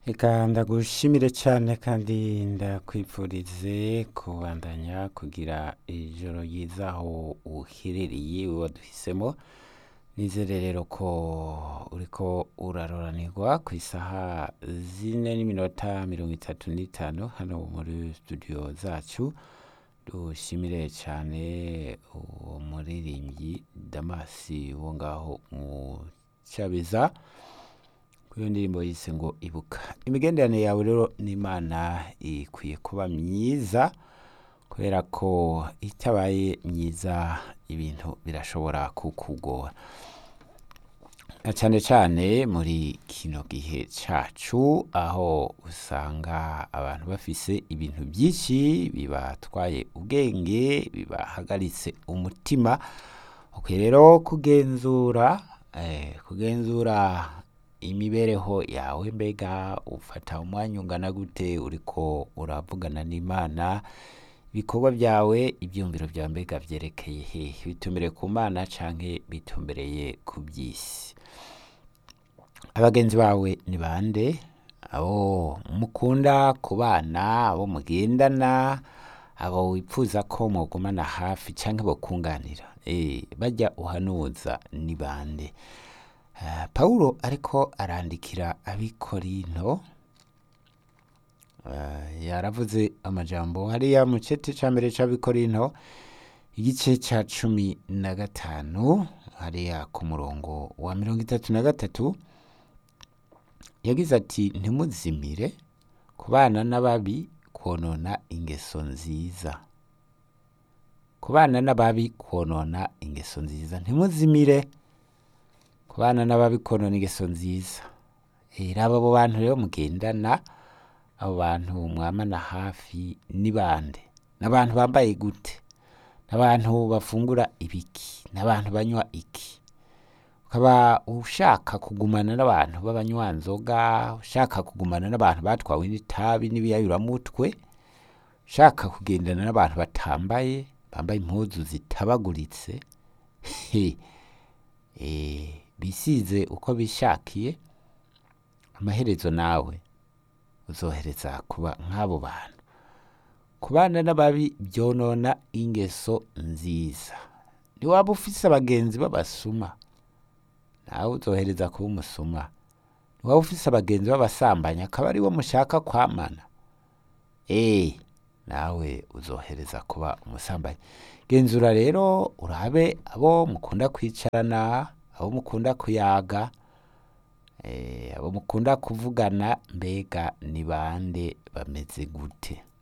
Reka ndagushimire cyane kandi ndakwifurize kubandanya kugira ijoro ryiza aho uherereye waduhisemo nizere rero ko uriko uraroranirwa ku isaha zine n'iminota mirongo itatu n'itanu hano muri studio zacu dushimire cyane umuririmbyi damasi wo ngaho mu cyabiza iyo ndirimbo yise ngo ibuka imigenderanire yawe rero n'imana ikwiye kuba myiza kubera ko itabaye myiza ibintu birashobora kukugora na cyane cyane muri kino gihe cyacu aho usanga abantu bafise ibintu byinshi bibatwaye ubwenge bibahagaritse umutima ukwiye rero kugenzura eh, kugenzura imibereho yawe mbega ufata umwanya ungana gute uriko uravugana n'imana ibikorwa byawe ibyumviro byawe mbega byerekeye hehe bitumbereye ku mana canke bitumbereye ku by'isi abagenzi bawe ni bande abo mukunda kubana abo mugendana abo wifuza ko mugumana hafi canke bokunganira eh bajya uhanuza ni bande Uh, Paulo ariko arandikira abikorinto uh, yaravuze amajambo hariya mu cete ca mbere c'abikorinto igice ca cumi na gatanu hariya ku murongo wa mirongo itatu na gatatu yagize ati ntimuzimire kubana n'ababi konona ingeso nziza kubana n'ababi konona ingeso nziza ntimuzimire kubana n'ababikonona ingeso nziza raba abo bantu rero mugendana abo bantu mwamana hafi ni bande n'abantu bambaye gute n'abantu bafungura ibiki n'abantu banywa iki ukaba ushaka kugumana n'abantu b'abanywanzoga ushaka kugumana n'abantu batwawe n'itabi n'ibiyayuramutwe ushaka kugendana n'abantu batambaye bambaye impuzu zitabaguritse eh bisize uko bishakiye amaherezo nawe uzohereza kuba nk'abo bantu kubana n'ababi byonona ingeso nziza ntiwaba ufise abagenzi b'abasuma nawe uzohereza kuba umusuma ntiwaba ufise abagenzi b'abasambanyi akaba aribo mushaka kwamana eee nawe uzohereza kuba umusambanyi genzura rero urabe abo mukunda kwicarana abo mukunda kuyaga abo mukunda kuvugana mbega ni bande bameze gute